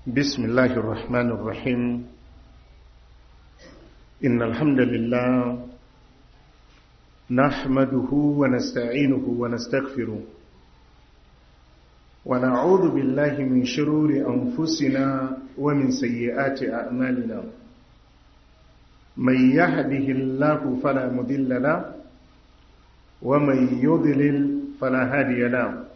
بسم الله الرحمن الرحيم إن الحمد لله نحمده ونستعينه ونستغفره ونعوذ بالله من شرور أنفسنا ومن سيئات أعمالنا من يهده الله فلا مضل له ومن يضلل فلا هادي له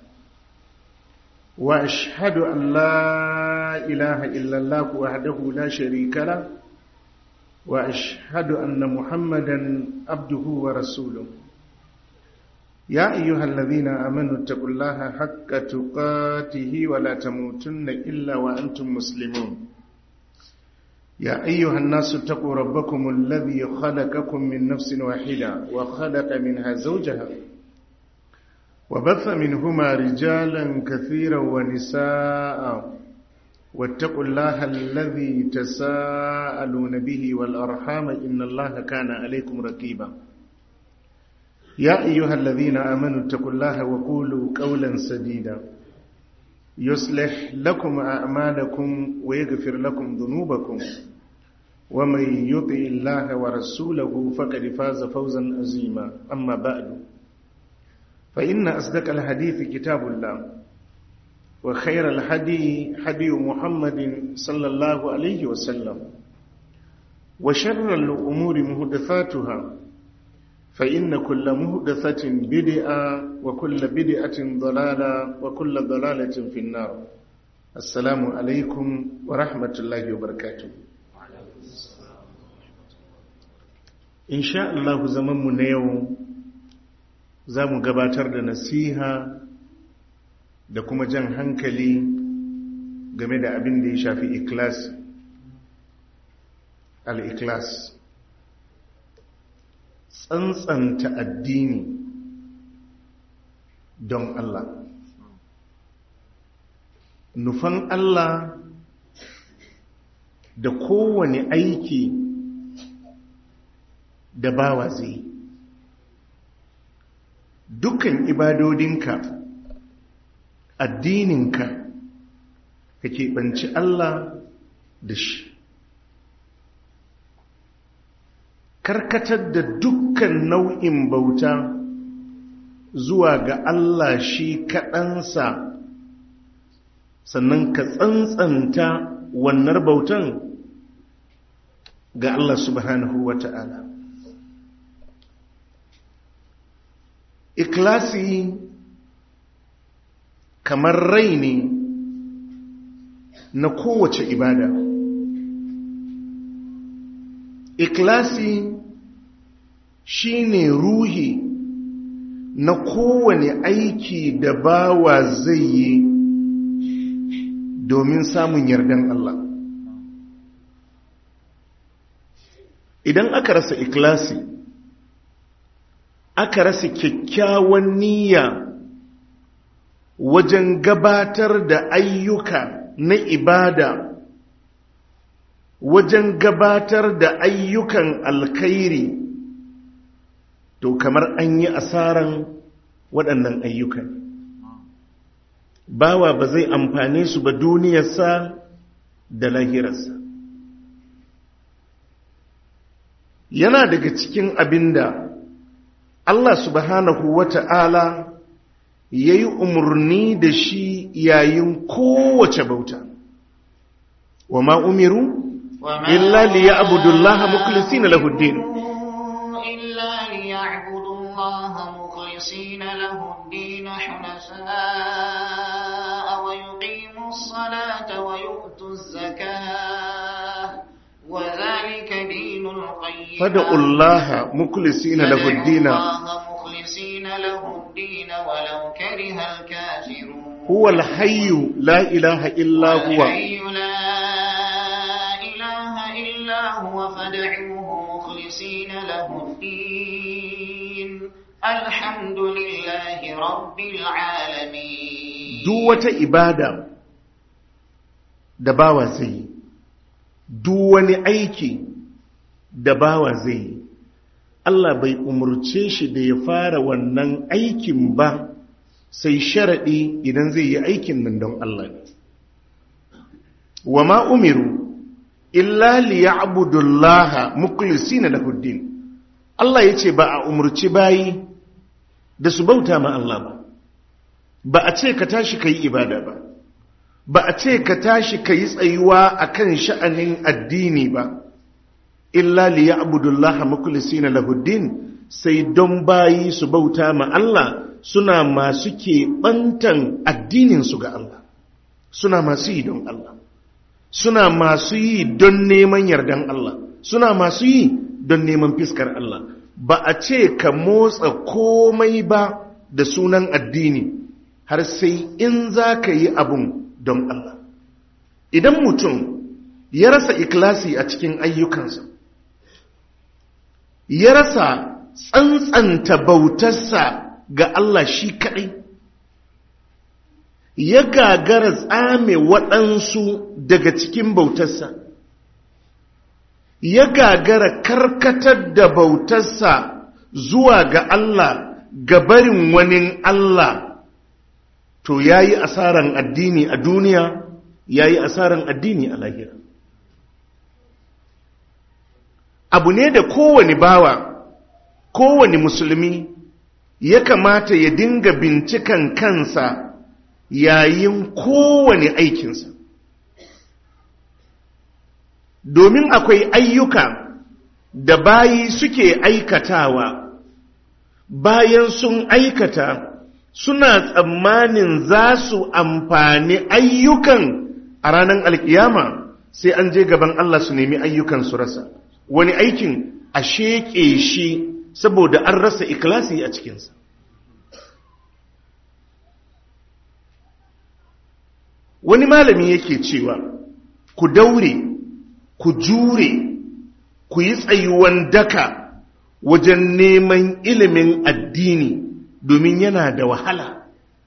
وأشهد أن لا إله إلا الله وحده لا شريك له وأشهد أن محمدا عبده ورسوله يا أيها الذين آمنوا اتقوا الله حق تقاته ولا تموتن إلا وأنتم مسلمون يا أيها الناس اتقوا ربكم الذي خلقكم من نفس واحدة وخلق منها زوجها وبث منهما رجالا كثيرا ونساء واتقوا الله الذي تساءلون به والأرحام إن الله كان عليكم رقيبا يا أيها الذين آمنوا اتقوا الله وقولوا قولا سديدا يصلح لكم أعمالكم ويغفر لكم ذنوبكم ومن يطع الله ورسوله فقد فاز فوزا عظيما أما بعد فإن أصدق الحديث كتاب الله وخير الحدي حدي محمد صلى الله عليه وسلم وشر الأمور مهدثاتها فإن كل مهدثة بدعة وكل بدعة ضلالة وكل ضلالة في النار السلام عليكم ورحمة الله وبركاته إن شاء الله زمن نيو za mu gabatar da nasiha da kuma jan hankali game da abin da ya shafi ikilas al-ikilas tsantsanta addini don Allah nufan Allah da kowane aiki da bawa zai yi dukkan ibadodinka addininka ka keɓanci Allah da shi karkatar da dukkan nau'in bauta zuwa ga Allah shi kaɗansa sannan ka tsantsanta wannan bautan ga Allah subhanahu wa ta'ala ikilasi kamar rai ne na kowace ibada ikilasi shine ruhi na kowane aiki da bawa zai yi domin samun yardan Allah idan aka rasa ikilasi aka rasa kyakkyawan niyya wajen gabatar da ayyuka na ibada wajen gabatar da ayyukan alkhairi to kamar an yi asaran waɗannan ayyukan bawa ba zai amfane su ba duniyarsa da lahirarsa yana daga cikin abinda Allah subhanahu wa ta'ala ya yi umarni da shi yayin kowace bauta. Wa ma umiru? Illa li ya abudullaha mukulisi na lahuddin. Illa li ya abudullaha mukulisi na lahuddin hunafa wa yuqimu salata wa yu'tu zakah wa zalika dinul qayyim. فادعوا الله مخلصين له الدين مخلصين له الدين ولو كره الكافرون هو الحي لا إله إلا هو الحي لا إله إلا هو فادعوه مخلصين له الدين الحمد لله رب العالمين duk wata ibada da bawa zai yi duk wani aiki da bawa zai yi Allah bai umurce shi da ya fara wannan aikin ba sai sharaɗi idan zai yi aikin nan don Allah ne wa ma umiru illa liya'budullaha mukhlisina lahuddin Allah yace ba a umurci bayi da su bauta ma Allah ba ba a ce ka tashi kai ibada ba ba a ce ka tashi kai tsayuwa akan sha'anin addini ba illa liya'budullaha mukhlisina lahuddin sai don bayi su bauta ma Allah suna masu keɓantan addininsu ga Allah suna masu yi don Allah suna masu yi don neman yardan Allah suna masu yi don neman fiskar Allah ba a ce ka motsa komai ba da sunan addini har sai in za ka yi abun don Allah idan mutum ya rasa ikilasi a cikin ayyukansa ya rasa tsantsanta bautarsa ga Allah shi kaɗai ya gagara tsame waɗansu daga cikin bautarsa ya gagara karkatar da bautarsa zuwa ga Allah ga barin wani Allah to ya yi asaran addini a duniya ya yi asaran addini a lahira abu ne da kowane bawa kowane musulmi ya kamata ya dinga bincikan kansa yayin kowane aikinsa domin akwai ayyuka da bayi suke aikatawa bayan sun aikata suna tsammanin za su amfani ayyukan a ranar alkiyama sai an je gaban Allah su nemi ayyukan su rasa wani aikin a sheƙe shi saboda an rasa ikilasi a cikinsa wani malami yake cewa ku daure ku jure ku yi tsayuwan daka wajen neman ilimin addini domin yana da wahala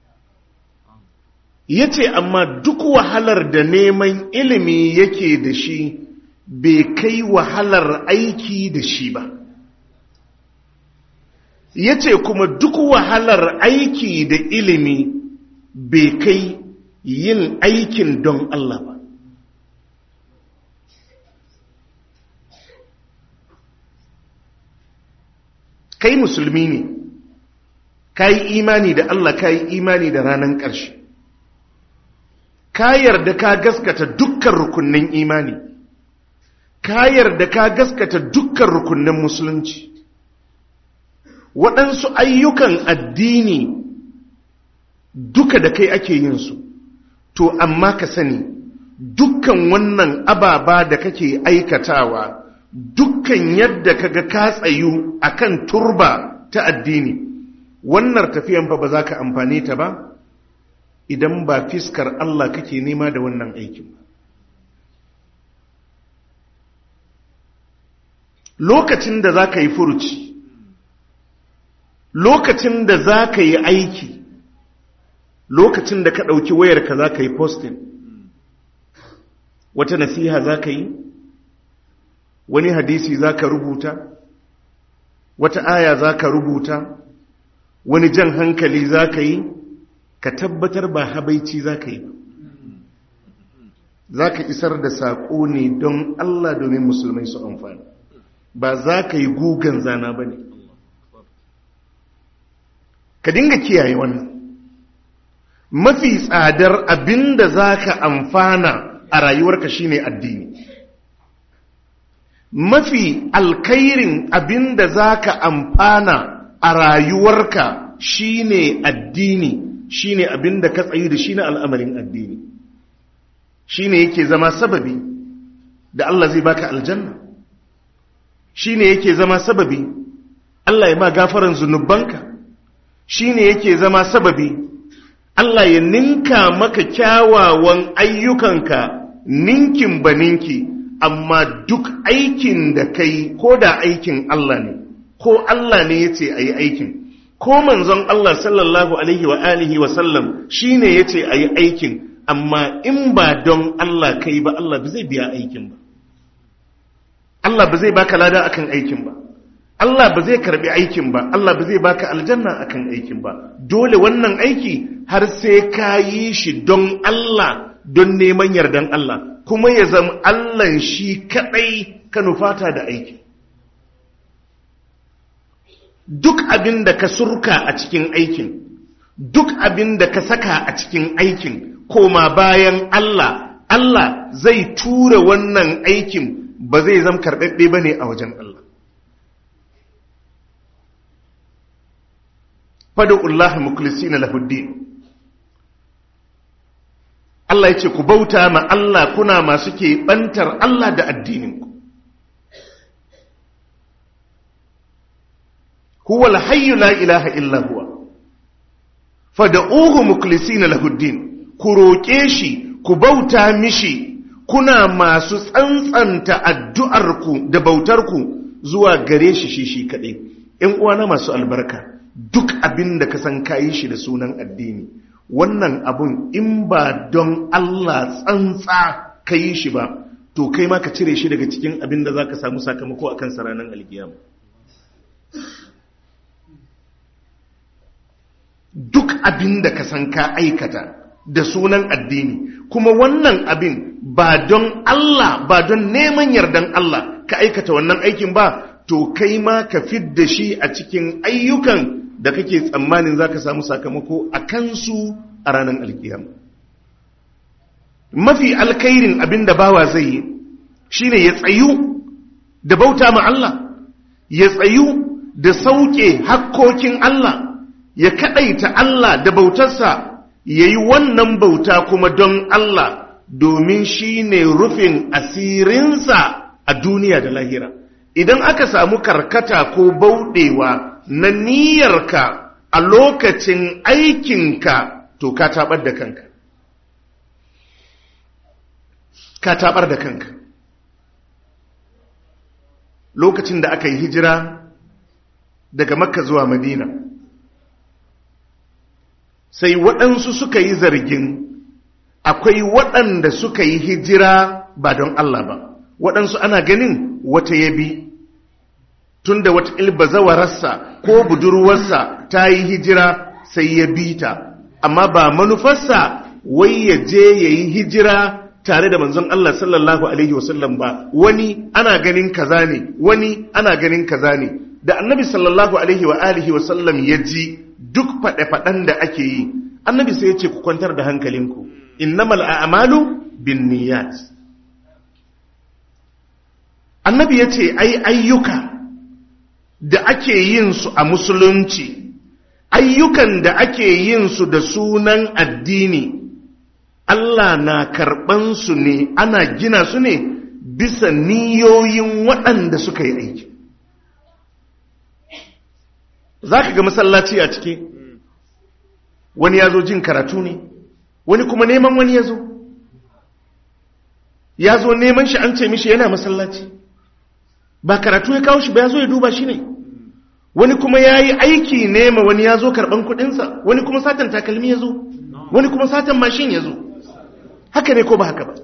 ya ce amma duk wahalar da neman ilimi yake da shi bai kai wahalar aiki da shi ba ya ce kuma duk wahalar aiki da ilimi bai kai yin aikin don Allah ba kai musulmi ne ka yi imani da Allah ka yi imani da ranar ƙarshe ka yarda ka gaskata dukkan rukunnan imani ka yarda ka gaskata dukkan rukunnan musulunci waɗansu ayyukan addini duka da kai ake yin su to amma ka sani dukkan wannan ababa da kake aikatawa dukkan yadda kaga ka tsayu akan turba ta addini wannan tafiyan fa ba za ka amfane ta ba idan ba fiskar Allah kake nema da wannan aikin ba lokacin da za ka yi furuci lokacin da za ka yi aiki lokacin da ka ɗauki wayarka za ka yi posting wata nasiha za ka yi wani hadisi za ka rubuta wata aya za ka rubuta wani jan hankali za ka yi ka tabbatar ba habaici za ka yi ba za ka isar da saƙo ne don Allah domin musulmai su amfani ba za ka yi gugan zana ba ne ka dinga kiyaye wannan mafi tsadar abin da za ka amfana a rayuwarka shine addini mafi alkairin abin da za ka amfana a rayuwarka shine addini shine abin da ka tsayi da shi na al'amarin addini shine yake zama sababi da Allah zai baka aljanna shine yake zama sababi Allah ya ma gafaran zunubanka shine yake zama sababi Allah ya ninka maka kyawawan ayyukanka ninkin ba ninki amma duk aikin da kai ko da aikin Allah ne ko Allah ne ya ce a yi aikin ko manzon Allah sallallahu alaihi wa alihi wa sallam shi ne ya ce a yi aikin amma in ba don Allah kai ba Allah ba zai biya aikin ba Allah ba zai baka lada akan aikin ba Allah ba zai karbi aikin ba Allah ba zai baka aljanna akan aikin ba dole wannan aiki har sai ka yi shi don Allah don neman yardan Allah kuma ya zama Allahn shi kaɗai ka nufata da aiki duk abin da ka surka a cikin aikin duk abin da ka saka a cikin aikin koma bayan Allah Allah zai tura wannan aikin ba zai zama karɓaɓɓe ba ne a wajen Allah fadu'ullahi mukhlisina lahuddin Allah ya ce ku bauta ma Allah kuna masu ke bantar Allah da addininku huwa alhayyu la ilaha illa huwa fad'uhu mukhlisina lahuddin ku roƙe shi ku bauta mishi kuna masu tsantsanta addu'arku da bautarku zuwa gare shi shi shi kaɗai ‘yan uwana masu albarka duk abin da ka san kayi shi da sunan addini wannan abun in ba don Allah tsantsa ka yi shi ba to kai ma ka cire shi daga cikin abin da za ka samu sakamako a kansa ranar alkiyama duk abin da ka san ka aikata da sunan addini kuma wannan abin ba don Allah ba don neman yardan Allah ka aikata wannan aikin ba to kai ma ka fidda shi a cikin ayyukan da kake tsammanin za ka samu sakamako a kansu a ranar alkiyama mafi alkairin abin da bawa zai yi shine ya tsayu da bauta ma Allah ya tsayu da sauke hakkokin Allah ya kadaita Allah da bautarsa ya yi wannan bauta kuma don Allah domin shi ne rufin asirinsa a duniya da lahira idan aka samu karkata ko bauɗewa na niyyarka a lokacin aikinka to ka tabar da kanka ka tabar da kanka lokacin da aka yi hijira daga makka zuwa madina sai waɗansu suka yi zargin akwai waɗanda suka yi hijira ba don Allah ba waɗansu ana ganin wata yabi tun da wata ilbazawararsa ko budurwarsa ta yi hijira sai ya bi ta amma ba manufarsa wai ya je ya yi hijira tare da manzon Allah sallallahu Alaihi wasallam ba wani ana ganin kaza ne wani ana ganin kaza ne da annabi sallallahu Alaihi wa alihi wasallam ya ji duk faɗe-faɗen da ake yi annabi sai ya ce ku kwantar da hankalinku innamal a'malu bin niyyat annabi ya ce ai ayyuka da ake yin su a musulunci ayyukan da ake yin su da sunan addini Allah na karɓan su ne ana gina su ne bisa niyoyin waɗanda suka yi aiki za ka ga masallaci a ciki wani ya zo jin karatu ne wani kuma neman wani ya zo ya zo neman shi an ce mishi yana masallaci ba karatu ya kawo shi ba ya zo ya duba shi ne wani kuma ya yi aiki nema wani ya zo karɓan kuɗinsa wani kuma satan takalmi ya zo wani kuma satan mashin ya zo haka ne ko ba haka ba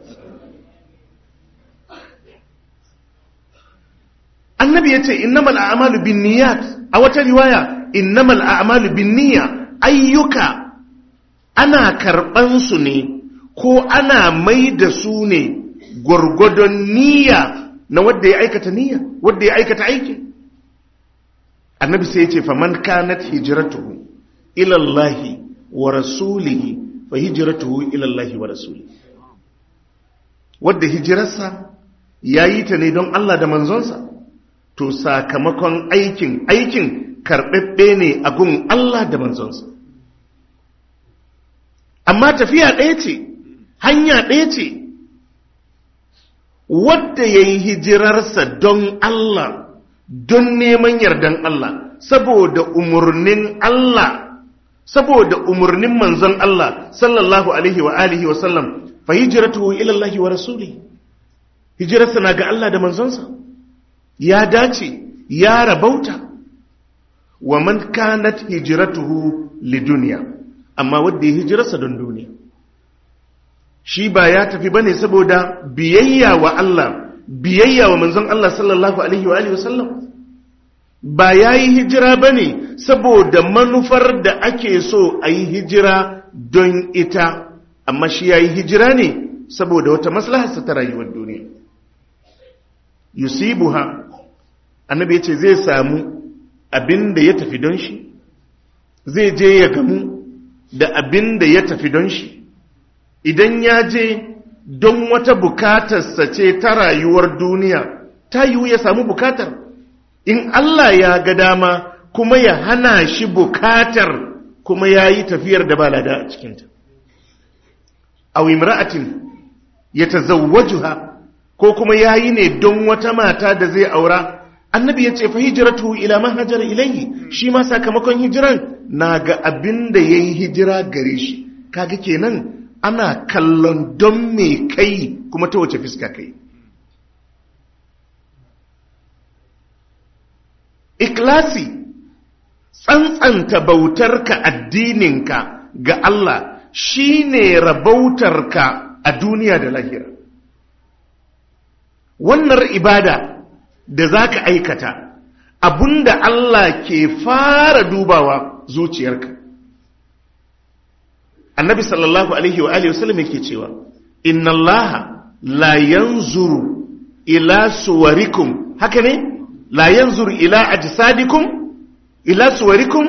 annabi ya ce innamal a'malu bin niyyat a wata riwaya innamal a'malu bin niyya ayyuka ana karɓan su ne ko ana mai da su ne gwargwadon niyya na wadda ya aikata niyya wadda ya aikata aikin annabi sai ya ce faman kanat hijratuhu ila Allah wa rasulihi fa hijratuhu ila Allah wa rasulihi wadda hijirarsa yayi ta ne don Allah da manzonsa to sakamakon aikin aikin karɓaɓɓe ne a gun Allah da manzonsa amma tafiya ɗaya ce hanya ɗaya ce wadda ya yi hijirarsa don Allah don neman yardan Allah saboda umarnin Allah saboda umarnin manzon Allah sallallahu alaihi wa alihi wa sallam fa hijratuhu ila Allah wa rasuli hijirarsa na ga Allah da manzonsa ya dace ya rabauta wa man kanat hijratuhu lidunya amma wanda ya hijirarsa don duniya shi ba ya tafi bane saboda biyayya wa Allah biyayya wa manzon Allah sallallahu alaihi wa alihi wasallam ba yayi hijira bane saboda manufar da ake so a yi hijira don ita amma shi yayi hijira ne saboda wata maslaharsa ta rayuwar duniya yusibuha annabi ya ce zai samu abin da ya tafi don shi zai je ya gamu da abin da ya tafi don shi idan ya je don wata bukatarsa ce ta rayuwar duniya ta yiwu ya samu bukatar in Allah ya ga dama kuma ya hana shi bukatar kuma ya yi tafiyar da balada a cikinta a imra'atin ya tazawwajuha ko kuma ya yi ne don wata mata da zai aura annabi ya ce fa hijiratu ila man hajara ilayhi shi ma sakamakon hijiran na ga abin da ya yi hijira gare shi kaga kenan ana kallon don me kai kuma ta wace fiska kai ikilasi tsantsanta bautarka addininka ga Allah shine rabautarka a duniya da lahira wannan ibada da za ka aikata abunda Allah ke fara dubawa zuciyarka annabi sallallahu alaihi wa alihi wasallam yake cewa inna allaha la yanzuru ila suwarikum haka ne la yanzuru ila ajsadikum ila suwarikum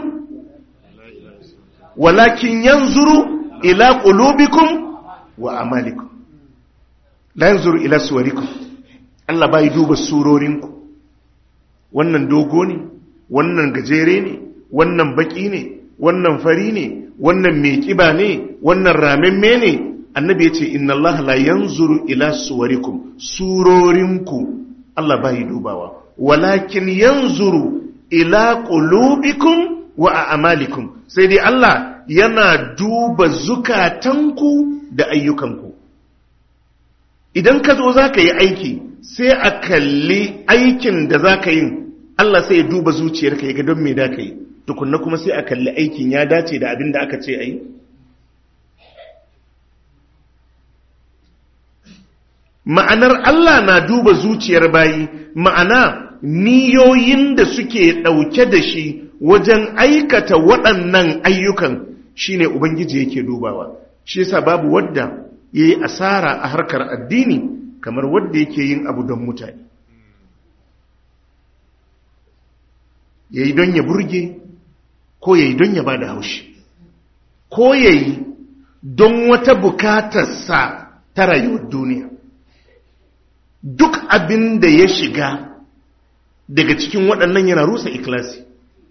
walakin yanzuru ila qulubikum wa amalikum la yanzuru ila suwarikum Allah bai duba surorinku wannan dogo ne wannan gajere ne wannan baki ne wannan fari ne wannan mai kiba ne wannan ramemme ne annabi ya ce inna Allah la yanzuru ila suwarikum surorinku Allah bai dubawa walakin yanzuru ila qulubikum wa a'malikum sai dai Allah yana duba zukatanku da ayyukanku idan ka zo zaka yi aiki sai a kalli aikin da zaka yin Allah sai ya duba zuciyarka ya ga don me da ka yi tukunna kuma sai a kalli aikin ya dace da abin da aka ce a yi ma'anar Allah na duba zuciyar bayi ma'ana niyoyin da suke ɗauke da shi wajen aikata waɗannan ayyukan shine ubangiji yake dubawa shi yasa babu wadda ya yi asara a harkar addini kamar wadda yake yin abu don mutane ya yi don ya burge ko ya yi don ya ba da haushi ko ya yi don wata bukatarsa ta rayuwar duniya duk abin da ya shiga daga cikin waɗannan yana rusa ikilasi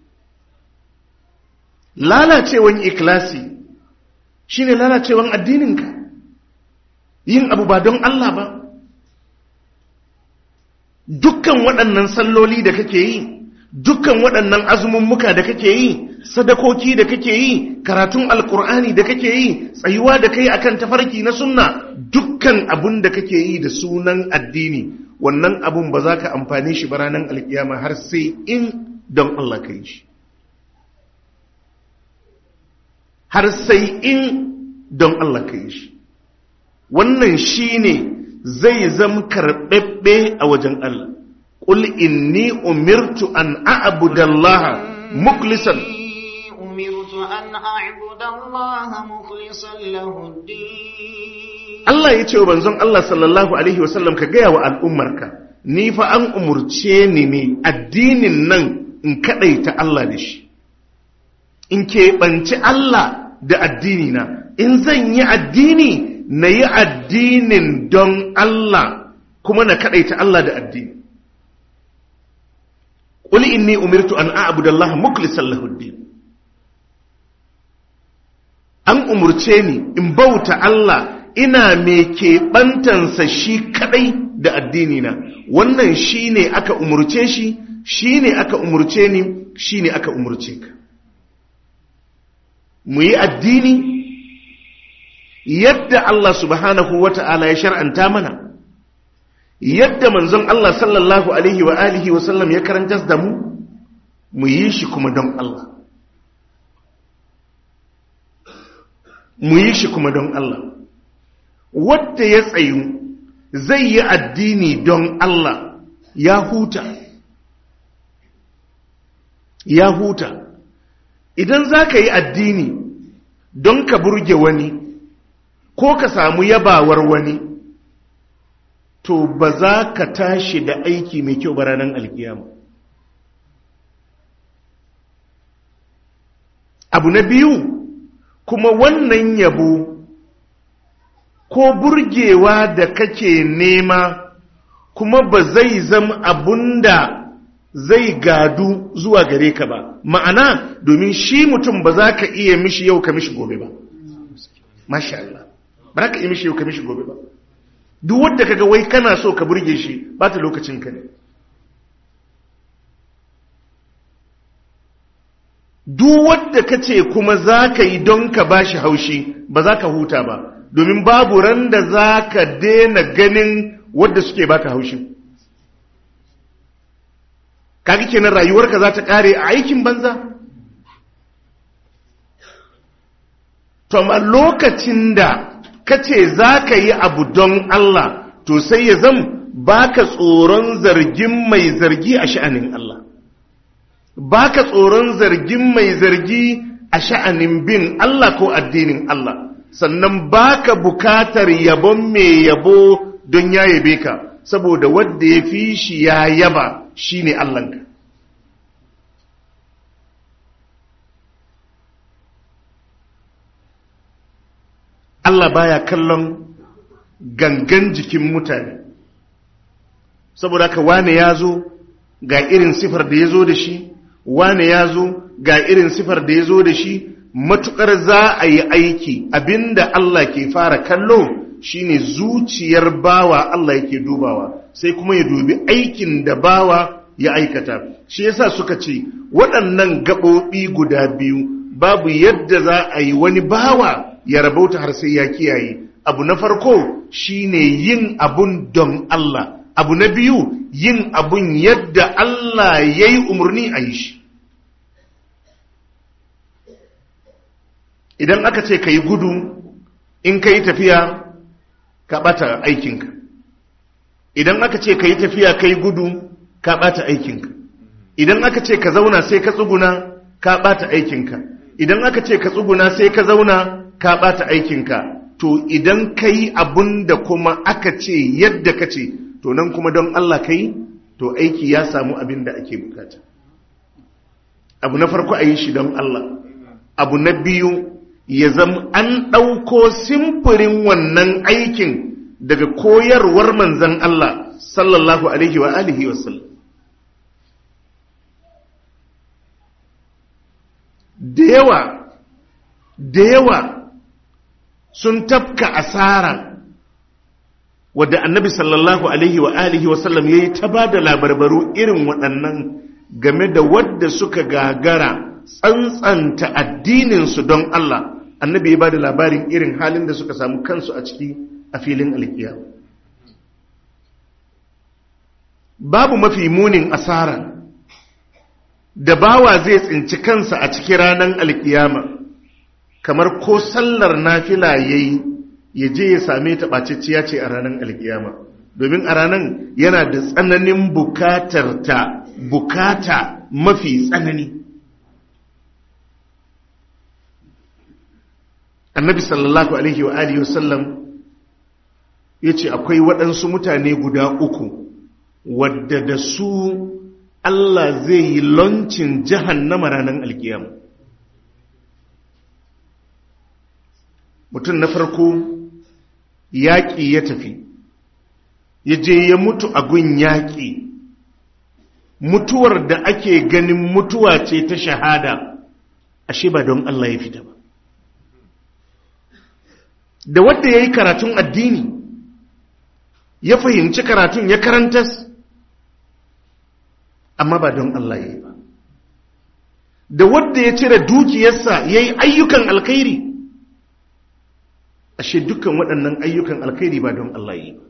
lalacewan ikilasi shine lalacewan addininka yin abu ba don Allah ba dukkan waɗannan salloli da kake yi dukkan waɗannan azumummuka da kake yi sadakoki da kake yi karatun alkur'ani da kake yi tsayuwa da kai akan tafarki na sunna dukkan abun da kake yi da sunan addini wannan abun ba za ka amfani shi ba ranar alkiyama har sai in don Allah ka yi shi har sai in don Allah ka yi shi wannan shi ne zai zama karɓaɓɓe a wajen Allah قل إني أمرت أن أعبد الله مخلصا أمرت أن أعبد الله مخلصا له الدين Allah ya ce wa banzon Allah sallallahu Alaihi wasallam ka gaya wa al'ummarka, ni fa an umurce ni ne addinin nan in kaɗaita Allah da shi, in keɓanci Allah da addinina, in zan yi addini na yi addinin don Allah kuma na kaɗaita Allah da addini. قل إني أمرت أن أعبد الله مخلصا له الدين an umurce ni in bauta Allah ina mai keɓantansa shi kaɗai da addinina wannan shi ne aka umurce shi shi ne aka umurce ni shi ne aka umurce ka mu yi addini yadda Allah subhanahu wa ta'ala ya shar'anta mana yadda manzon Allah sallallahu alaihi wa alihi wa sallam ya karantar da mu mu yi shi kuma don Allah mu yi shi kuma don Allah wadda ya tsayu zai yi addini don Allah ya huta ya huta idan za ka yi addini don ka burge wani ko ka samu yabawar wani to ba za ka tashi da aiki mai kyau ba ranar alkiyama abu na biyu kuma wannan yabo ko burgewa da kake nema kuma ba zai zama abunda zai gadu zuwa gare ka ba ma'ana domin shi mutum ba za ka iya mishi yau ka mishi gobe ba masha Allah ba za ka iya mishi yau ka mishi gobe ba duk wadda kaga wai kana so ka burge shi ba ta lokacin ka ne duk wadda ka ce kuma za ka yi don ka ba shi haushi ba za ka huta ba domin babu ran da za ka daina ganin wadda suke baka haushi kaga kenan rayuwarka za ta kare a aikin banza to amma lokacin da ka ce za ka yi abu don Allah to sai ya zam baka tsoron zargin mai zargi a sha'anin Allah baka tsoron zargin mai zargi a sha'anin bin Allah ko addinin Allah sannan baka bukatar yabon mai yabo don ya yabe ka saboda wadda ya fi shi ya yaba shi ne Allahnka. Allah baya kallon gangan jikin mutane saboda haka wane ya zo ga irin sifar da ya zo da shi wane ya zo ga irin sifar da ya zo da shi matukar za a yi aiki abinda Allah ke fara kallo shine zuciyar bawa Allah yake dubawa sai kuma ya dubi aikin da bawa ya aikata shi yasa suka ce waɗannan gaɓoɓi guda biyu babu yadda za a yi wani bawa ya rabauta har sai ya kiyaye abu na farko shine yin abun don Allah abu na biyu yin abun yadda Allah ya yi umarni a yi shi idan aka ce ka yi gudu in ka yi tafiya ka ɓata aikinka idan aka ce ka yi tafiya ka yi gudu ka ɓata aikinka idan aka ce ka zauna sai ka tsuguna ka ɓata aikinka idan aka ce ka tsuguna sai ka zauna ka ɓata aikinka to idan ka yi abun da kuma aka ce yadda ka ce to nan kuma don Allah ka yi to aiki ya samu abin da ake bukata abu na farko a yi shi don Allah abu na biyu ya zama an ɗauko simfurin wannan aikin daga koyarwar manzan Allah sallallahu alaihi wa alihi wasallam da yawa da yawa sun tafka asara wadda annabi sallallahu alaihi wa alihi wasallam ya yi ta ba da labarbaru irin waɗannan game da wadda suka gagara tsantsanta addininsu don Allah annabi ya ba da labarin irin halin da suka samu kansu a ciki a filin alkiya babu mafi munin asara da bawa zai tsinci kansa a cikin ranar alkiyama kamar ko sallar nafila yayi ya je ya same ta ɓacicciya ce a ranar alkiyama domin a ranar yana da tsananin bukatar ta bukata mafi tsanani annabi sallallahu alaihi wa alihi wasallam ya ce akwai waɗansu mutane guda uku wadda da su Allah zai yi loncin jahannama ranar alkiyama mutum na farko yaƙi ya tafi ya je ya mutu a gun yaƙi mutuwar da ake ganin mutuwa ce ta shahada ashe ba don Allah ya fita ba da wadda ya yi karatun addini ya fahimci karatun ya karantas amma ba don Allah ya yi ba da wadda ya cire dukiyarsa ya yi ayyukan alkhairi ashe dukkan waɗannan ayyukan alkhairi ba don Allah ya yi ba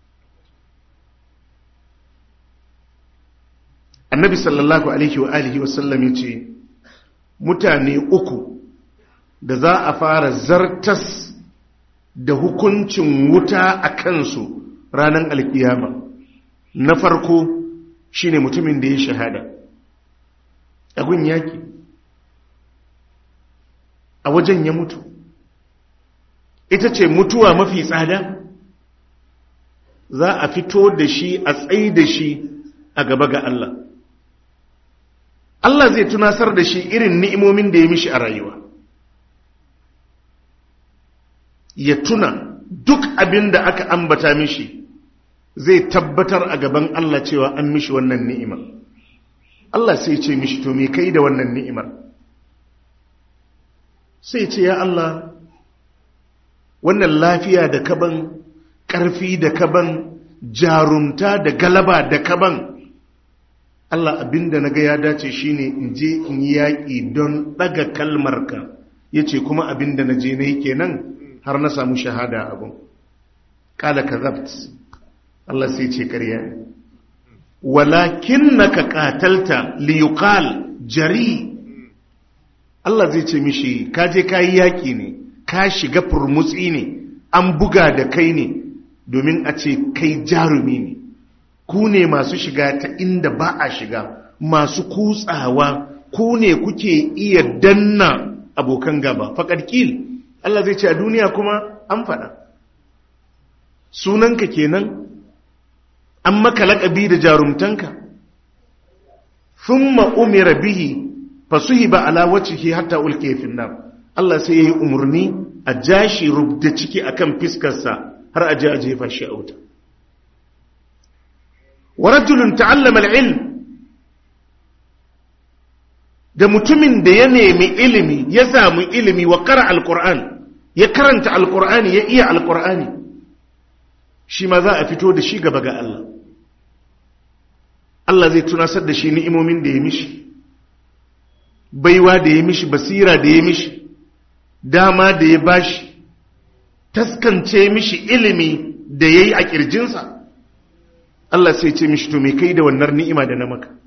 annabi sallallahu alaihi wa alihi wasallam ya ce mutane uku da za a fara zartas da hukuncin wuta a kansu ranar alkiyama na farko shine mutumin da ya shahada agun yaki a wajen ya mutu ita ce mutuwa mafi tsada za a fito da shi a tsayi da shi a gaba ga Allah Allah zai tunasar da shi irin ni'imomin da ya mishi a rayuwa ya tuna duk abin da aka ambata mishi zai tabbatar a gaban Allah cewa an mishi wannan ni'imar Allah sai ce mishi to me kai da wannan ni'imar sai ce ya Allah wannan lafiya da kaban ƙarfi da kaban jarumta da galaba da kaban Allah abinda na ga ya dace shine in je in yi yaƙi don ɗaga kalmarka ya ce kuma abinda na je na yi kenan har na samu shahada abin ƙala ka zabt Allah sai ce ƙarya ne walakin na ka ƙatalta liyukal jari Allah zai ce mishi ka je ka yi yaƙi ne ka shiga furmutsi ne an buga da kai ne domin a ce kai jarumi ne ku ne masu shiga ta inda ba a shiga masu kutsawa ku ne kuke iya danna abokan gaba faƙarƙil Allah zai ce a duniya kuma an faɗa sunanka kenan an maka laƙabi da jarumtanka thumma umira bihi fasuhiba ala wajhihi hatta ulqiya fi nar Allah sai yayi umurni a jashi rubda ciki akan fiskarsa har a je a jefa shi a wuta wa rajulun ta'allama al-ilm da mutumin da ya nemi ilimi ya samu ilimi wa qara al-qur'an ya karanta al-qur'ani ya iya al-qur'ani shi ma za a fito da shi gaba ga Allah Allah zai tunasar da shi ni'imomin da ya mishi baiwa da ya mishi basira da ya mishi dama da ya bashi taskance mishi ilimi da ya yi a ƙirjinsa Allah sai ce mishi to me kai da wannan ni'ima da na maka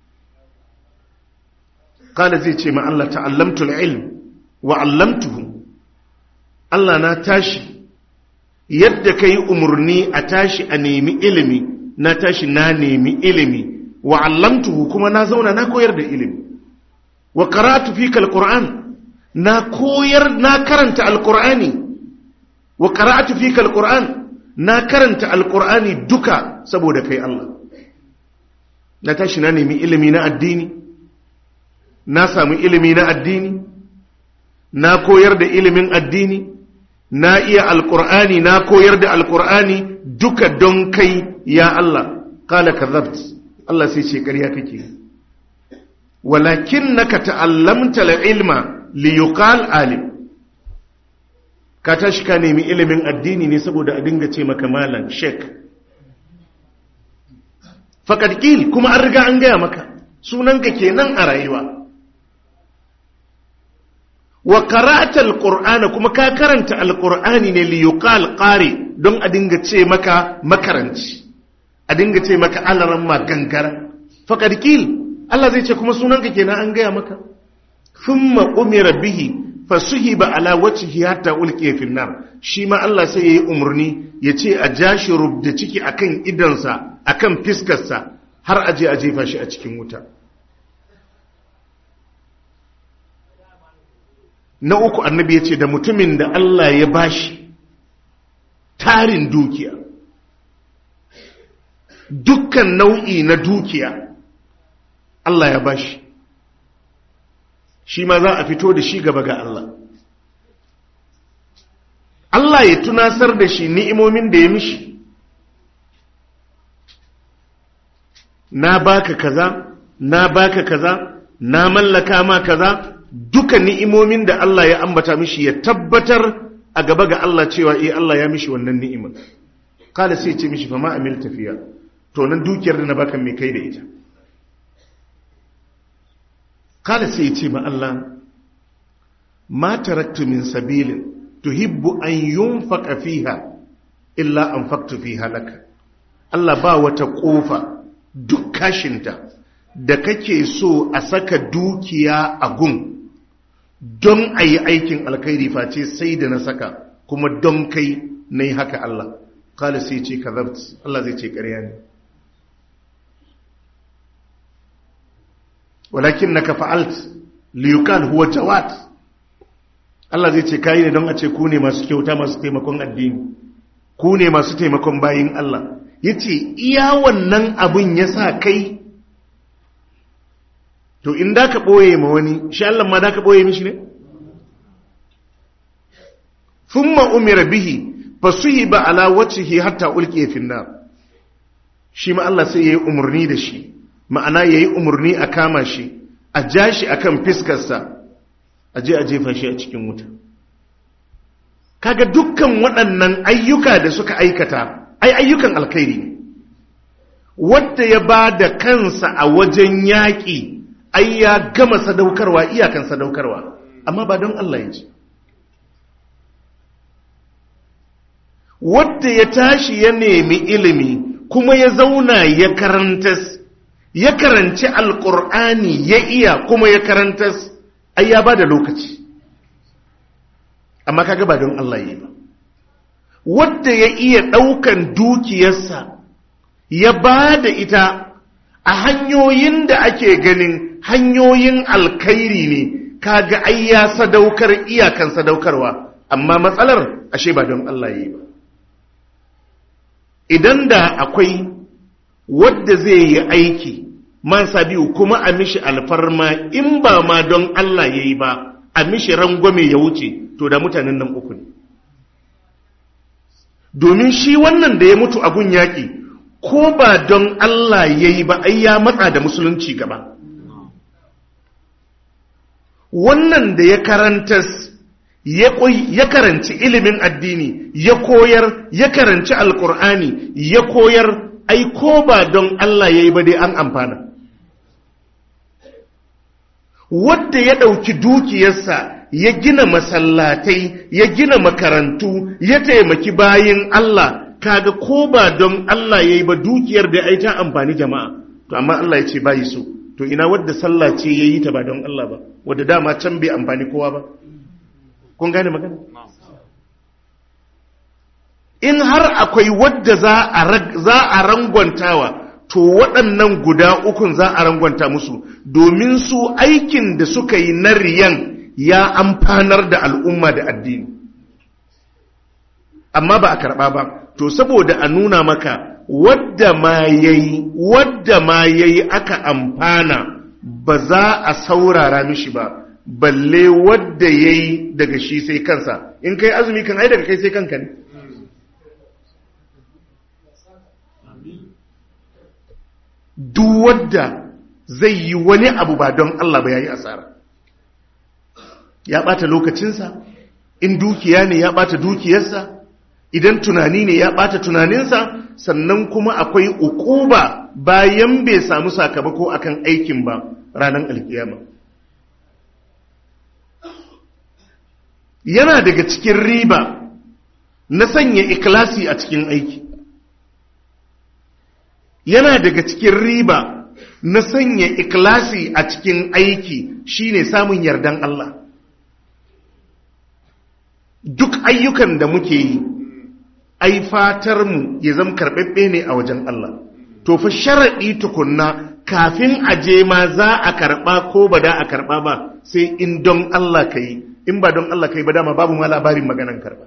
kala zai ce ma Allah ta'allamtul ilm wa 'allamtuhu Allah na tashi yadda kai umurni a tashi a nemi ilimi na tashi na nemi ilimi wa 'allamtuhu kuma na zauna na koyar da ilimi wa qara'tu fika alquran na koyar na karanta alqur'ani wa qara'tu fika alquran na karanta alqur'ani duka saboda kai Allah na tashi na nemi ilimi na addini na samu ilimi na addini na koyar da ilimin addini na iya alqur'ani na koyar da alqur'ani duka don kai ya Allah qala kadhabt Allah sai ce ƙarya kake walakin naka ta'allamta ilma liyuqal alim ka tashi ka nemi ilimin addini ne saboda a dinga ce maka malam sheik faqad qil kuma an riga an gaya maka sunanka kenan a rayuwa wa qara'ta alqur'ana kuma ka karanta alqur'ani ne liyuqal qari don a dinga ce maka makaranci a dinga ce maka alaran ma gangara faqad qil Allah zai ce kuma sunanka kenan an gaya maka thumma umira bihi fasuhiba ala wajhihi hatta ulqiya fi nar shi ma Allah sai yayi umurni yace a jashi rubda ciki akan idansa akan fiskarsa har aje a jefa shi a cikin wuta na uku annabi yace da mutumin da Allah ya bashi tarin dukiya dukkan nau'i na dukiya Allah ya bashi shi ma za a fito da shi gaba ga Allah Allah ya tunasar da shi ni'imomin da ya mishi na baka kaza na baka kaza na mallaka ma kaza duka ni'imomin da Allah ya ambata mishi ya tabbatar a gaba ga Allah cewa eh Allah ya mishi wannan ni'imar kada sai ce mishi fa ma amil tafiya to nan dukiyar da na baka me kai da ita kada sai ce ma Allah ma taraktu min sabilin tuhibbu an yunfaqa fiha illa anfaqtu fiha laka Allah ba wata kofa duk kashinta da kake so a saka dukiya a gun don a yi aikin alkhairi face sai da na saka kuma don kai na yi haka Allah kala sai ce ka Allah zai ce ƙarya ne walakin na ka fa'alt liyukal huwa jawad Allah zai ce kayi ne don a ce ku ne masu kyauta masu taimakon addini ku ne masu taimakon bayin Allah ya ce iya wannan abin ya sa kai to in da ka ɓoye ma wani shi Allah ma da ka ɓoye mishi ne? thumma umira bihi fasuhiba ala wajhihi hatta ulqiya fi nar shi ma Allah sai yayi umurni da shi ma'ana yayi umurni a kama shi a ja shi akan fiskarsa a je a jefa shi a cikin wuta kaga dukkan waɗannan ayyuka da suka aikata ai ayyukan alkhairi ne wanda ya ba da kansa a wajen yaƙi ai ya gama sadaukarwa iyakan sadaukarwa amma ba don Allah ya ce wadda ya tashi ya nemi ilimi kuma ya zauna ya karantas ya karanci alkur'ani ya iya kuma ya karantas ai ya ba da lokaci amma kaga ba don Allah yi ba wadda ya iya ɗaukan dukiyarsa ya ba da ita a hanyoyin da ake ganin hanyoyin alkhairi ne kaga ai ya sadaukar iyakan sadaukarwa amma matsalar ashe ba don Allah yi ba idan da akwai wadda zai yi aiki man biyu kuma a mishi alfarma in ba ma don Allah ya yi ba a mishi rangwame ya wuce to da mutanen nan uku ne domin shi wannan da ya mutu a gun yaƙi ko ba don Allah ya yi ba ai ya matsa da musulunci gaba wannan da ya karantas ya karanci ilimin addini ya koyar ya karanci alkur'ani ya koyar ai ko ba don Allah ya yi ba dai an amfana wadda ya ɗauki dukiyarsa ya gina masallatai ya gina makarantu ya taimaki bayin Allah kaga ko ba don Allah ya yi ba dukiyar da ai ta amfani jama'a to amma Allah ya ce bayi so to ina wadda sallah ce ya yi ta ba don Allah ba wadda dama can bai amfani kowa ba kun gane magana in har akwai wadda za a rangwantawa to waɗannan guda ukun za a rangwanta musu domin su aikin da suka yi na riyan ya amfanar da al'umma da addini amma ba a karɓa ba to saboda a nuna maka wadda ma yayi wadda ma yayi aka amfana ba za a saurara mishi ba balle wadda ya yi daga shi sai kansa in kai azumi kan ai daga kai sai kanka ne duk wadda zai yi wani abu ba don Allah ba ya yi asara ya ɓata lokacinsa in dukiya ne ya ɓata dukiyarsa idan tunani ne ya ɓata tunaninsa sannan kuma akwai ukuba bayan bai samu sakamako akan aikin ba ranar alkiyama yana daga cikin riba na sanya ikilasi a cikin aiki yana daga cikin riba na sanya ikilasi a cikin aiki shine samun yardan Allah duk ayyukan da muke yi ai fatar mu ya zama karɓaɓɓe ne a wajen Allah to fa sharaɗi tukunna kafin a je ma za a karɓa ko ba da a karɓa ba sai in don Allah ka yi in ba don Allah ka yi ba dama babu ma labarin maganan karɓa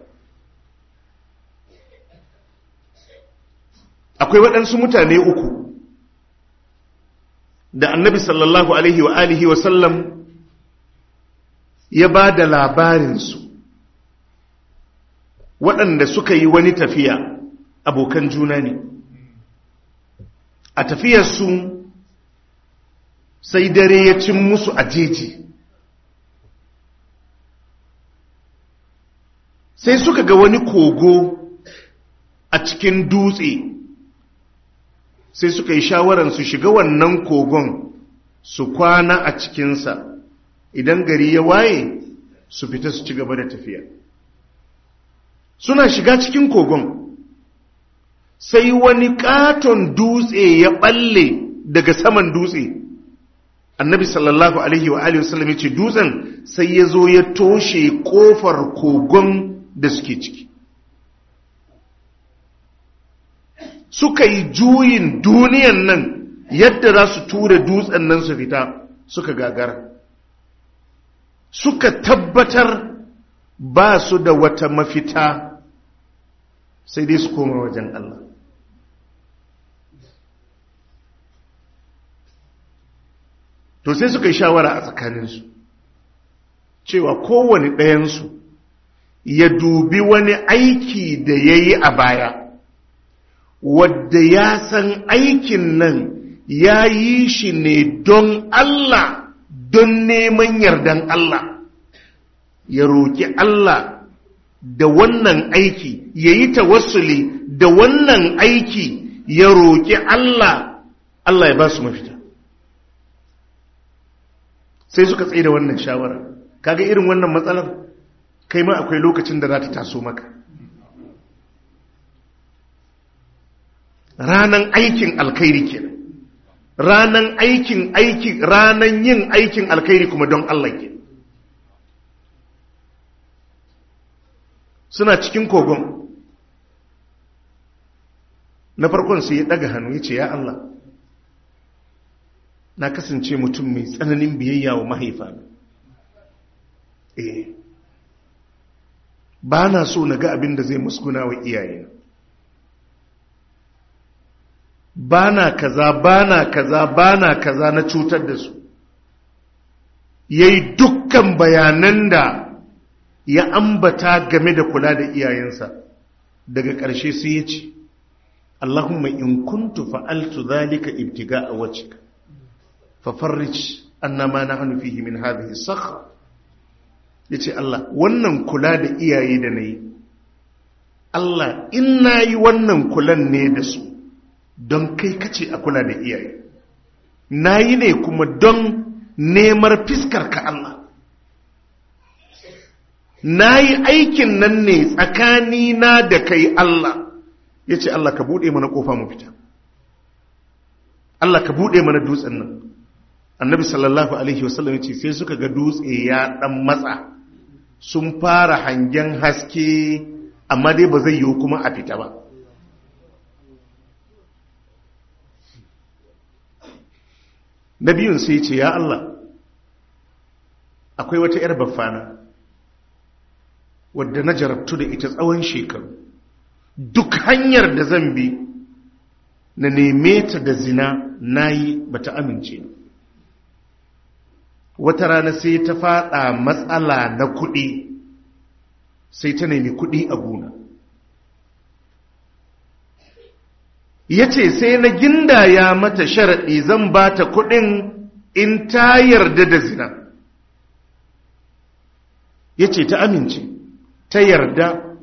akwai waɗansu mutane uku da annabi sallallahu alaihi wa alihi wa sallam ya ba da labarinsu waɗanda suka yi wani tafiya abokan juna ne a tafiyarsu sai dare ya cin musu a jeji sai suka ga wani kogo a cikin dutse sai suka yi shawaran su shiga wannan kogon su kwana a cikinsa idan gari ya waye su fita su ci gaba da tafiya suna shiga cikin kogon sai wani katon dutse ya balle daga saman dutse annabi sallallahu alaihi wa alihi wasallam ya ce dutsen sai ya zo ya toshe kofar kogon da suke ciki suka yi juyin duniyan nan yadda za su tura dutsen nan su fita suka gagara suka tabbatar ba su da wata mafita sai dai su koma wajen Allah to sai suka yi shawara a tsakaninsu cewa kowane ɗayansu ya dubi wani aiki da ya yi a baya wadda ya san aikin nan ya yi shi ne don Allah don neman yardan Allah ya roƙi Allah da wannan aiki ya yi tawassuli da wannan aiki ya roƙi Allah Allah ya ba su mafita sai suka tsaye da wannan shawara kaga irin wannan matsalar kai ma akwai lokacin da za ta taso maka ranan aikin alkhairi kenan ranan aikin aiki ranan yin aikin alkhairi kuma don Allah ke suna cikin kogon na farkon sai ya daga hannu ya ce ya Allah na kasance mutum mai tsananin biyayya wa mahaifa eh ba na so na ga abin da zai muskuna wa iyayena ba na kaza ba na kaza ba na kaza na cutar da su ya yi dukkan bayanan da ya ambata game da kula da iyayensa daga ƙarshe sai ya ce Allahumma in kuntu fa'altu zalika ibtiga a wacika fafarrich annama na hannu fihi min hadhihi sakha yace Allah wannan kula da iyaye da nayi Allah in nayi wannan kulan ne da su don kai kace a kula da iyaye nayi ne kuma don nemar fiskar ka Allah nayi aikin nan ne tsakani na da kai Allah yace Allah ka bude mana kofa mu fita Allah ka bude mana dutsen nan annabi sallallahu alaihi wasallam ce sai suka ga dutse ya dan matsa sun fara hangen haske amma dai ba zai yiwu kuma a fita ba na biyun sai ce ya Allah akwai wata 'yar baffana wadda na jarabtu da ita tsawon shekaru duk hanyar da zan bi na neme ta da zina na yi ba ta amince wata rana sai ta fada matsala na kuɗi sai ta nemi kuɗi a gona ya ce sai na gindaya mata sharaɗi zan ba ta kuɗin in ta yarda da zina ya ce ta amince ta yarda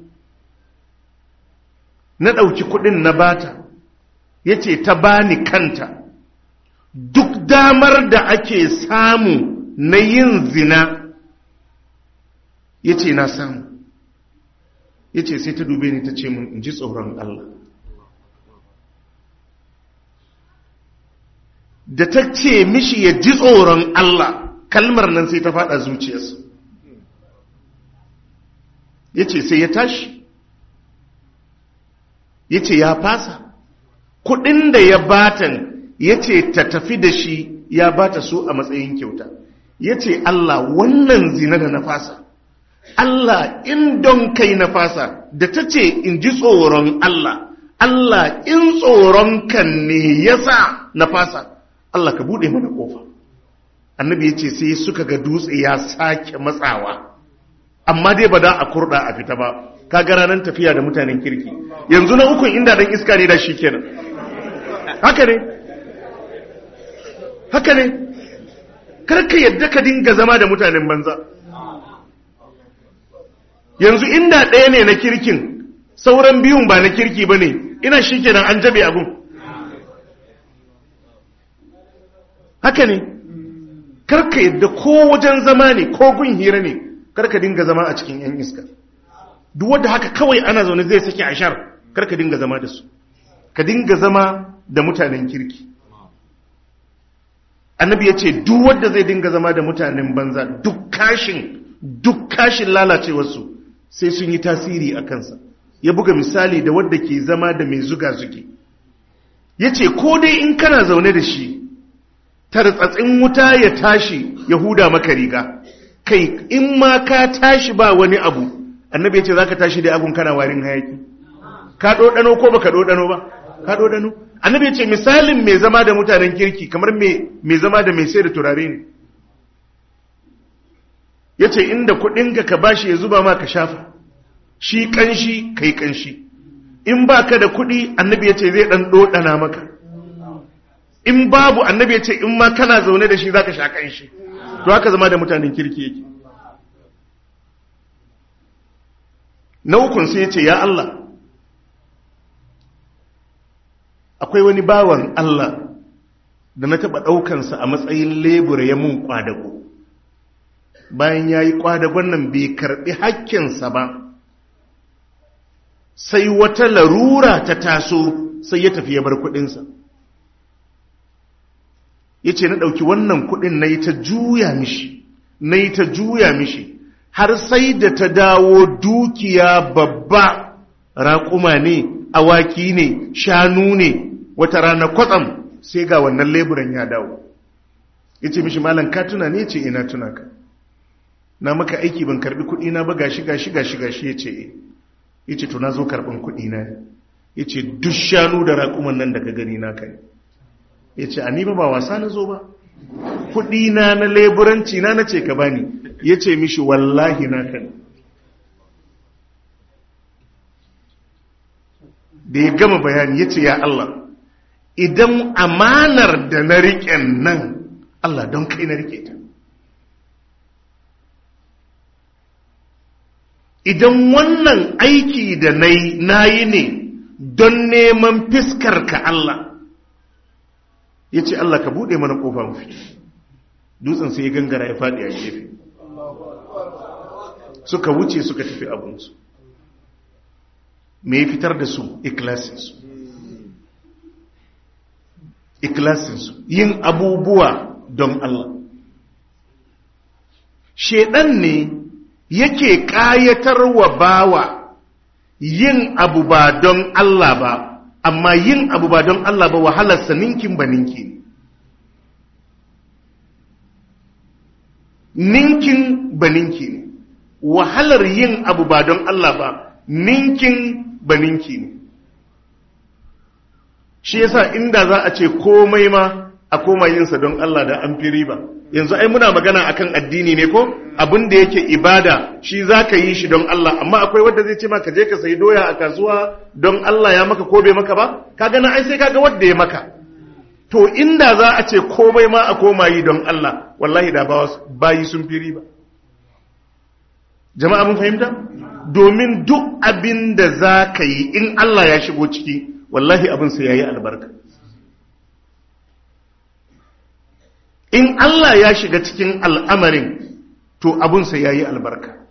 na ɗauki kuɗin na bata ya ce ta bani kanta duk damar da ake samu na yin zina ya ce na samu ya ce sai ta dube ni ta ce mun in ji tsoron Allah da ta ce mishi ya ji tsoron Allah kalmar nan sai ta fada zuciyarsa ya ce sai ya tashi ya ce ya fasa kudin da ya batan ya ce ta tafi da shi ya bata su a matsayin kyauta ya ce Allah wannan zina da na fasa Allah in don kai na fasa da ta ce in ji tsoron Allah Allah in tsoron kan ne ya sa na fasa Allah ka buɗe mana ƙofa annabi ya ce sai suka ga dutse ya sake matsawa amma dai ba da a kurɗa a fita ba ka ga ranar tafiya da mutanen kirki yanzu na ukun inda dan iska ne da shi kenan haka ne haka ne karka yadda ka dinga zama da mutanen banza yanzu inda ɗaya ne na kirkin sauran biyun ba na kirki ba ne ina shi kenan an jabe abun haka ne karka yadda ko wajen zama ne ko gun hira ne karka dinga zama a cikin yan iska duk wadda haka kawai ana zaune zai sake ashar karka dinga zama da su ka dinga zama da mutanen kirki annabi ya ce duk wadda zai dinga zama da mutanen banza duk kashin duk kashin lalacewarsu sai sun yi tasiri a kansa ya buga misali da wadda ke zama da mai zuga zuge ya ce ko dai in kana zaune da shi tartsatsin wuta ya tashi ya huda maka riga kai in ma ka tashi ba wani abu annabi ya ce za ka tashi da abun kana warin hayaki ka ɗoɗano ko ba ka ɗoɗano ba ka ɗoɗano annabi ya ce misalin mai zama da mutanen kirki kamar mai zama da mai sai da turare ne ya ce inda kuɗinka ka bashi ya zuba ma ka shafa shi ƙanshi ka yi ƙanshi in ba ka da kuɗi annabi ya ce zai ɗan ɗoɗana maka in babu annabi ya ce in ma kana zaune da shi za ka sha ƙanshi to haka zama da mutanen kirki yake na ukun sai ya ce ya Allah akwai wani bawan Allah da na taɓa ɗaukansa a matsayin lebura ya mun ƙwadago bayan ya yi ƙwadagon nan bai karɓi hakkinsa ba sai wata larura ta taso sai ya tafi ya bar kuɗinsa ya ce na ɗauki wannan kuɗin na yi ta juya mishi na yi ta juya mishi har sai da ta dawo dukiya babba raƙuma ne awaki ne shanu ne wata rana kwatsam sai ga wannan leburan ya dawo ya ce mishi malam ka tuna ne ce ina tuna ka na maka aiki ban karbi kuɗi na ba gashi gashi gashi gashi ya ce e ya ce to na zo karɓin kuɗi na ne ya ce duk shanu da raƙuman nan da ka gani na kai ya ce a ni ba ba wasa na zo ba kuɗi na na leburanci na na ce ka bani ya ce mishi wallahi na kan da ya gama bayani ya ce ya Allah idan amanar da na riƙen nan Allah don kai na riƙe ta idan wannan aiki da na yi ne don neman fiskar ka Allah ya ce Allah ka buɗe mana ƙofa mafi dutsen sai ya gangara ya faɗi a gefe suka wuce suka tafi abinsu me ya fitar da su ikilasinsu ikilasinsu yin abubuwa don Allah shedan ne yake ƙayatar wa bawa yin abu ba don Allah ba amma yin abu ba don Allah ba wahalarsa ninkin ba ninki ninkin ba ninki ne wahalar yin abu ba don Allah ba ninkin ba ninki ne shi yasa inda za a ce komai ma a koma yinsa don Allah da an fi riba yanzu ai muna magana akan addini ne ko abin da yake ibada shi za ka yi shi don Allah amma akwai wanda zai ce maka je ka sayi doya a kasuwa don Allah ya maka ko bai maka ba ka gana ai sai kaga wanda ya maka to inda za a ce komai ma a koma yi don Allah wallahi da bayi sun fi riba jama'a mun fahimta domin duk abin da za ka yi in Allah ya shigo ciki wallahi abin sai ya yi albarka in Allah ya shiga cikin al'amarin to abinsa ya yi albarka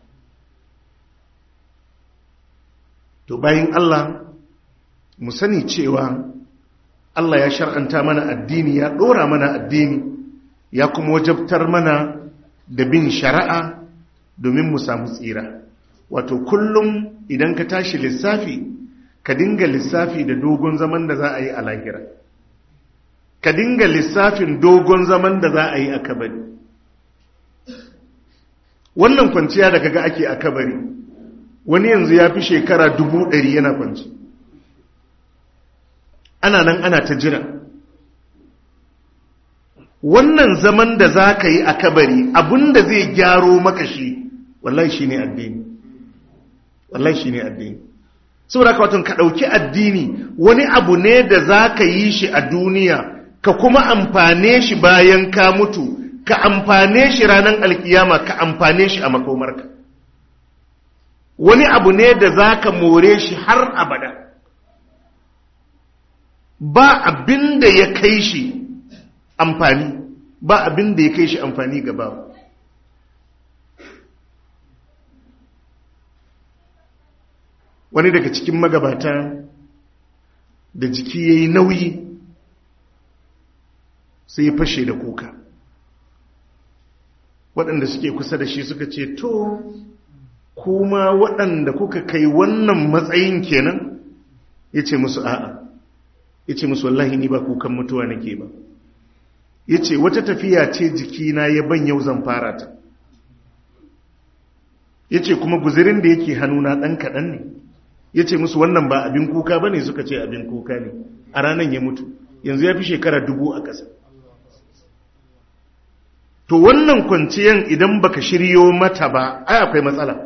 to bayan Allah mu sani cewa Allah ya shar'anta mana addini ya ɗora mana addini ya kuma wajabtar mana da bin shari'a domin mu samu tsira wato kullum idan ka tashi lissafi ka dinga lissafi da dogon zaman da za a yi a lahira ka dinga lissafin dogon zaman da za a yi a kabari wannan kwanciya da kaga ake a kabari wani yanzu ya fi shekara dubu ɗari yana kwanci ana nan ana ta jira wannan zaman da za ka yi a kabari abinda zai gyaro maka shi wallahi shi ne addini wallahi shi ne addini saboda ka watan ka ɗauki addini wani abu ne da za ka yi shi a duniya ka kuma amfane shi bayan ka mutu ka amfane shi ranar alkiyama ka amfane shi a makomarka wani abu ne da za ka more shi har abada ba abin da ya kai shi amfani ba abin da ya kai shi amfani gaba wani daga cikin magabata da jiki ya yi nauyi sai ya fashe da kuka waɗanda suke kusa da shi suka ce to kuma waɗanda kuka kai wannan matsayin kenan ya ce musu a'a ya ce musu wallahi ni ba kukan mutuwa nake ba ya ce wata tafiya ce jikina ya ban yau zan fara ta ya ce kuma guzirin da yake hannuna ɗan kaɗan ne ya ce musu wannan ba abin kuka ba ne suka ce abin kuka ne a ranar ya mutu yanzu ya fi shekara dubu a ƙasa to wannan kwanciyan idan baka shiryo mata ba ai akwai matsala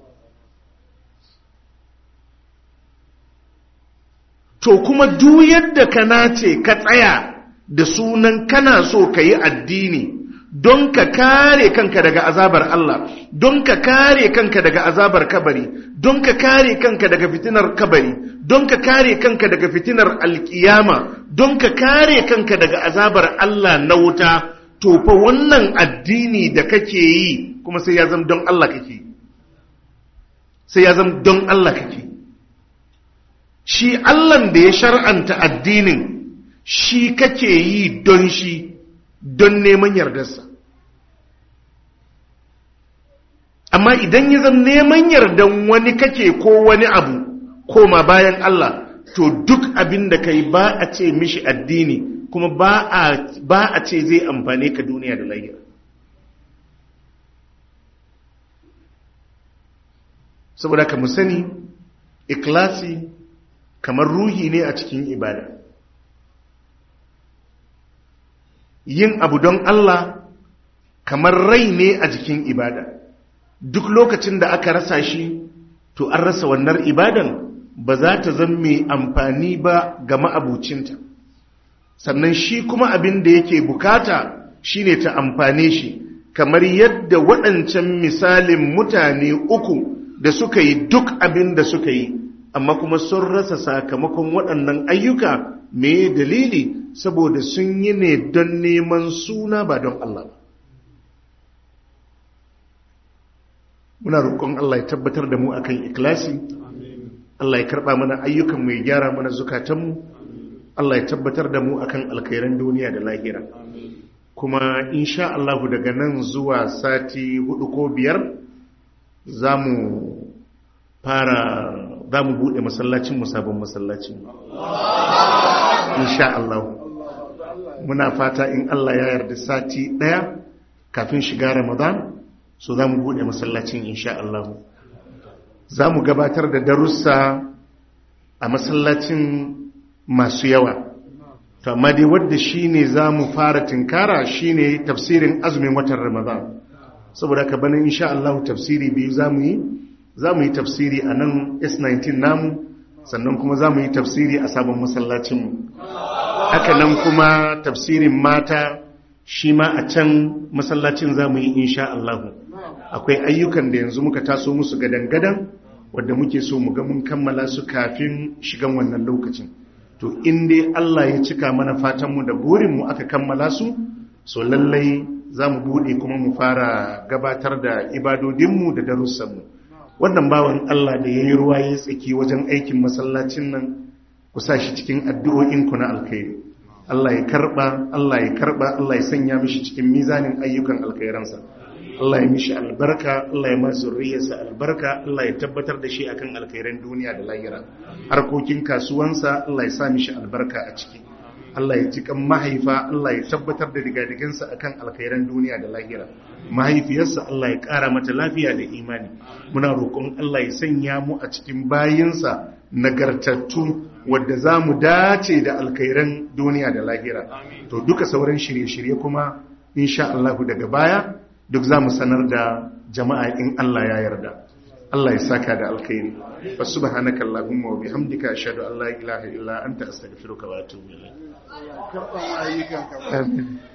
to kuma duk yadda ka nace ka tsaya da sunan kana so ka yi addini don ka kare kanka daga azabar Allah don ka kare kanka daga azabar kabari don ka kare kanka daga fitinar kabari don ka kare kanka daga fitinar alkiyama don ka kare kanka daga azabar Allah na wuta to fa wannan addini da kake yi kuma sai ya zama don Allah kake sai ya zama don Allah kake shi Allah da ya shar'anta addinin shi kake yi don shi don neman yardarsa amma idan ya zama neman yardan wani kake ko wani abu koma bayan Allah to duk abin da kai ba a ce mishi addini kuma ba a ce zai amfane ka duniya da lahira saboda ka mu sani ikhlasi kamar ruhi ne a cikin ibada yin abu don Allah kamar rai ne a jikin ibada duk lokacin da aka rasa shi to an rasa wannan ibadan ba za ta zan mai amfani ba ga ma'abucinta sannan shi kuma abin da yake bukata shine ta amfane shi kamar yadda waɗancan misalin mutane uku da suka yi duk abin da suka yi amma kuma sun rasa sakamakon waɗannan ayyuka me dalili saboda sun yi ne don neman suna ba don Allah ba muna roƙon Allah ya tabbatar da mu akan ikhlasi Allah ya karɓa mana ayyukan mu ya gyara mana zukatanmu Allah ya tabbatar da mu akan alkhairan duniya da lahira kuma insha Allah daga nan zuwa sati hudu ko biyar za mu fara za mu buɗe masallacin mu sabon masallacin insha Allah muna fata in Allah ya yarda sati ɗaya kafin shiga Ramadan so za mu buɗe masallacin insha Allah za mu gabatar da darussa a masallacin masu yawa to amma dai wadda shi ne za mu fara tinkara shi ne tafsirin azumin watan Ramadan saboda ka bana insha Allah tafsiri biyu za mu yi za mu yi tafsiri a nan S19 namu sannan kuma za mu yi tafsiri a sabon masallacinmu haka nan kuma tafsirin mata shi ma a can masallacin za mu yi insha Allahu akwai ayyukan da yanzu muka taso musu gadan-gadan wadda muke so mu ga mun kammala su kafin shigan wannan lokacin to in dai Allah ya cika mana fatanmu da burinmu aka kammala su so lallai za mu buɗe kuma mu fara gabatar da ibadodinmu da darussanmu wannan bawan Allah da ya yi ruwa ya tsaki wajen aikin masallacin nan ku sa shi cikin addu'o'inku na alkhairi Allah ya karba Allah ya karba Allah ya sanya mishi cikin mizanin ayyukan alkhairansa Allah ya mishi albarka Allah ya masu zurriyarsa albarka Allah ya tabbatar da shi akan alkhairan duniya da lahira harkokin kasuwansa Allah ya sa mishi albarka a ciki Allah ya cikan mahaifa Allah ya tabbatar da digadigansa akan alkhairan duniya da lahira mahaifiyarsa Allah ya ƙara mata lafiya da imani muna roƙon Allah ya sanya mu a cikin bayinsa nagartattu wadda za mu dace da alkhairan duniya da lahira to duka sauran shirye-shirye kuma insha Allah daga baya duk za mu sanar da jama'a in Allah ya yarda Allah ya saka da alkhairi fa subhanaka allahumma wa bihamdika ashhadu an la ilaha illa anta astaghfiruka wa atubu ilayk karɓar ayyukan ka amin